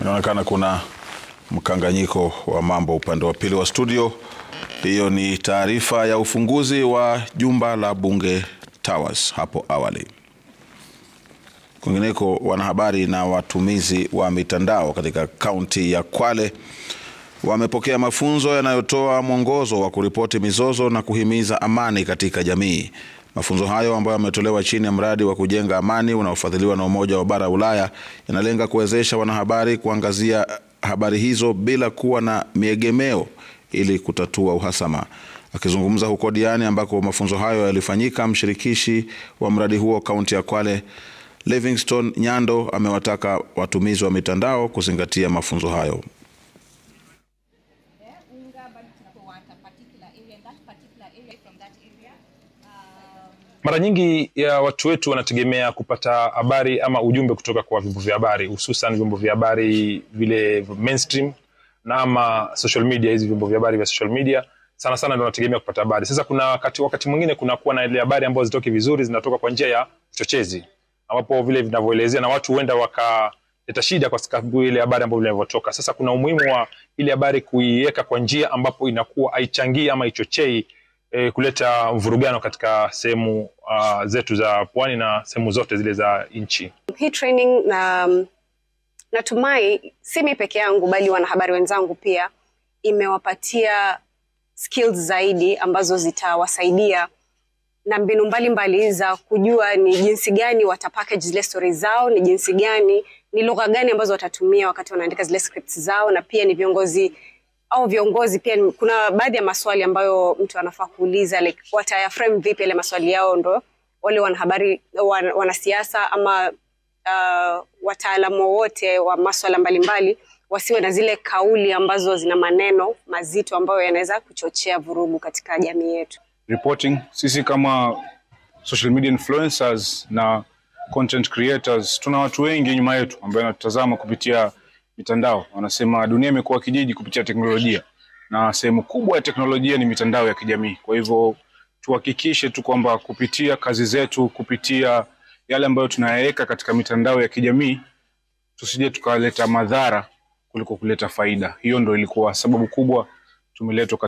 Inaonekana kuna mkanganyiko wa mambo upande wa pili wa studio. Hiyo ni taarifa ya ufunguzi wa jumba la Bunge Towers hapo awali. Kwingineko, wanahabari na watumizi wa mitandao katika kaunti ya Kwale wamepokea mafunzo yanayotoa mwongozo wa kuripoti mizozo na kuhimiza amani katika jamii. Mafunzo hayo ambayo yametolewa chini ya mradi wa kujenga amani unaofadhiliwa na Umoja wa Bara ya Ulaya yanalenga kuwezesha wanahabari kuangazia habari hizo bila kuwa na miegemeo ili kutatua uhasama. Akizungumza huko Diani ambako mafunzo hayo yalifanyika, mshirikishi wa mradi huo kaunti ya Kwale Livingstone Nyando amewataka watumizi wa mitandao kuzingatia mafunzo hayo. Mara nyingi ya watu wetu wanategemea kupata habari ama ujumbe kutoka kwa vyombo vya habari, hususan vyombo vya habari vile mainstream na ama social media. Hizi vyombo vya habari vya social media sana sana ndio wanategemea kupata habari. Sasa kuna wakati, wakati mwingine kunakuwa na ile habari ambazo zitoki vizuri, zinatoka kwa njia ya chochezi, ambapo vile vinavyoelezea na watu huenda wakaleta shida kwa sababu ile habari ambayo inavyotoka. Sasa kuna umuhimu wa ile habari kuiweka kwa njia ambapo inakuwa haichangii ama ichochei E, kuleta mvurugano katika sehemu uh, zetu za pwani na sehemu zote zile za nchi. Hii training na natumai si mimi peke yangu bali wanahabari wenzangu pia imewapatia skills zaidi ambazo zitawasaidia na mbinu mbalimbali mbali za kujua ni jinsi gani wata package zile stories zao, ni jinsi gani, ni lugha gani ambazo watatumia wakati wanaandika zile scripts zao, na pia ni viongozi au viongozi pia. Kuna baadhi ya maswali ambayo mtu anafaa kuuliza, like wataya frame vipi ile maswali yao, ndo wale wanahabari wan, wanasiasa ama uh, wataalamu wote wa maswala mbalimbali wasiwe na zile kauli ambazo zina maneno mazito ambayo yanaweza kuchochea vurugu katika jamii yetu. Reporting, sisi kama social media influencers na content creators tuna watu wengi nyuma yetu ambao wanatutazama kupitia mitandao. Wanasema dunia imekuwa kijiji kupitia teknolojia, na sehemu kubwa ya teknolojia ni mitandao ya kijamii. Kwa hivyo tuhakikishe tu kwamba kupitia kazi zetu, kupitia yale ambayo tunayaweka katika mitandao ya kijamii, tusije tukaleta madhara kuliko kuleta faida. Hiyo ndo ilikuwa sababu kubwa tumeletwa